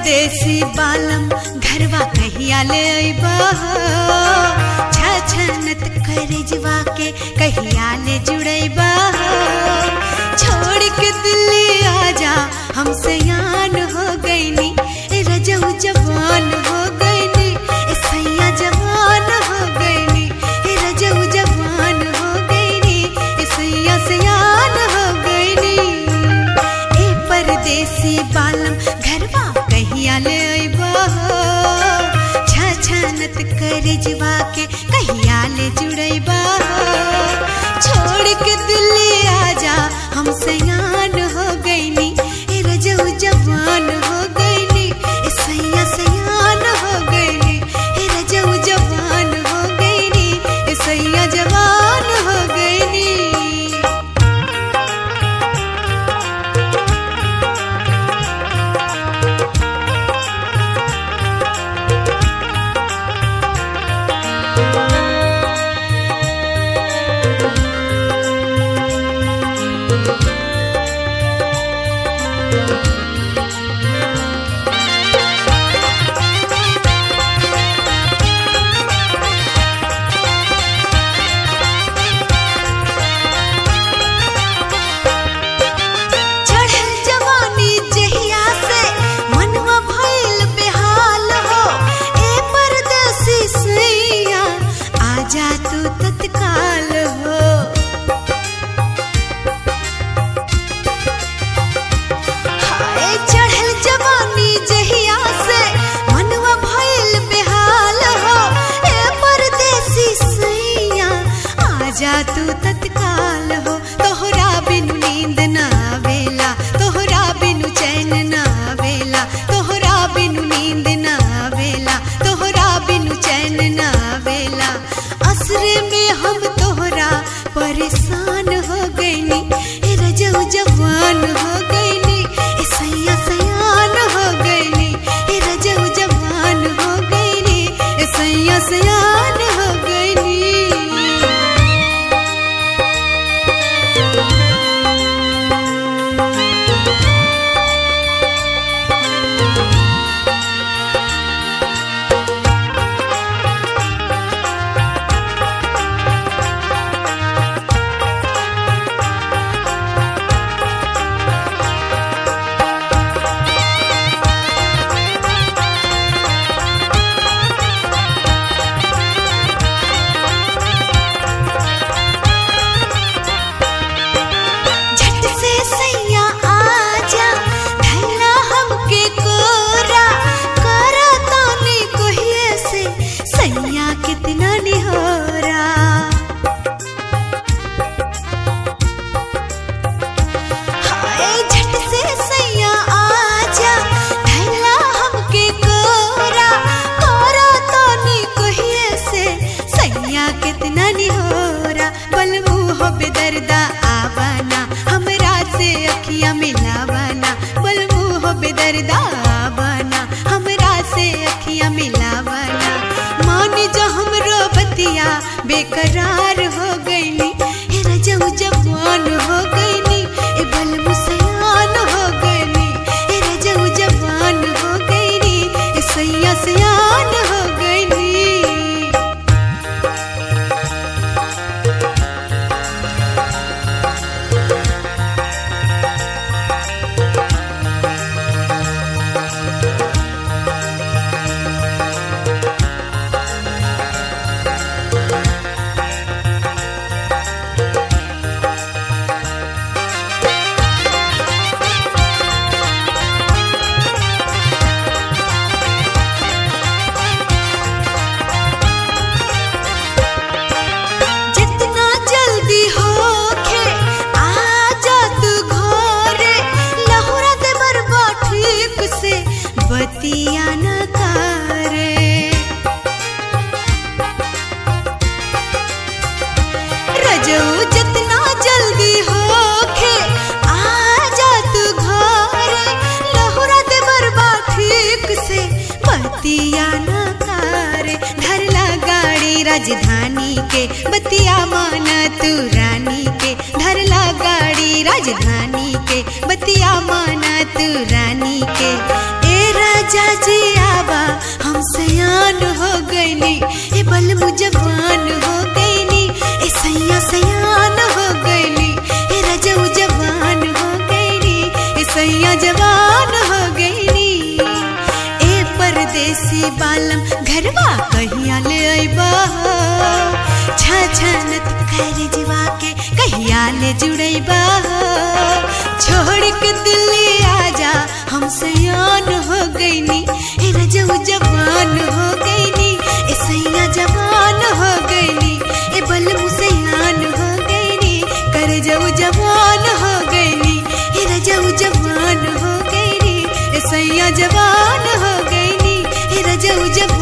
परदेसी बालम घरवा कहिया ले अइबा छछनत करजवा के कहिया ले जुड़ैबा छोड़ के दिल्ली आजा हम सयान हो गईनी ए रजऊ जवान हो गईनी ए सैया जवान हो गईनी ए रजऊ जवान हो गईनी ए सैया सयान हो गईनी ए परदेसी बालम घरवा कहिया ले अइबा छछनत करजवा के कहिया ले जुड़ैबा छोड़ के दिल्ली आजा हम सयान हो गईनी ए रजऊ जवान हो गईनी ए सैया सयान हो गईनी ए रजऊ जवान हो गईनी ए सैया जवान हो गईनी चढ़ल जवानी जहिया से मनवा भइल बेहाल हो ए परदेसी सैया आजा तू तत्काल हो हाय चढ़ल जवानी जहिया से मनवा भइल बेहाल हो ए परदेसी सैया आजा तू तत्काल हो तोहरा बिनु नींद ना आवेला तोहरा बिनु चैन ना आवेला तोहरा बिनु नींद ना आवेला तोहरा बिनु चैन ना आवेला असरे में हम तोहरा परेशान हो गईनी ए रजऊ जवान हो गईनी ए सैया सयान हो गईनी ए रजऊ जवान हो गईनी ए सैया सयान हो गईनी झट से सैया आजा धैला हमके कोरा करा तानी कोहिए से सैया कितना निहोरा हाय झट से सैया आजा धैला हमके कोरा करा तानी कोहिए से सैया कितना निहोरा बलबू हो बेदर्दा आवाना हमरा से अखियां मिलावाना बलबू हो बेदर्दा आवाना हमरा से अखियां मिलावाना मान जो हमरो बतिया बेकरार हो गईनी हे रजऊ जवान हो गईनी ए बलबू सयान हो गईनी ए रजऊ जवान हो गईनी ए सैया सयान हो गईनी जितना जल्दी होखे आजा तू घरे लहुरा दे बरबा ठीक से बतिया न करे रजऊ जितना जल्दी होखे आजा तू घरे लहुरा दे बरबा ठीक से बतिया न करे धरला गाड़ी राजधानी के बतिया माना तू रानी के धरला गाड़ी राजधानी के बतिया माना तू रानी के ए राजा छछनत कर जीवा के कहिया ले जुड़ैबा हो छोड़ के दिल्ली आजा हमसे यान हो गईनी हे रजऊ जवान हो गईनी ए सैया जवान हो गईनी ए बल मुसैयान हो गईनी कर जऊ जवान हो गईनी हे रजऊ जवान हो गईनी ए सैया जवान हो गईनी हे रजऊ जवान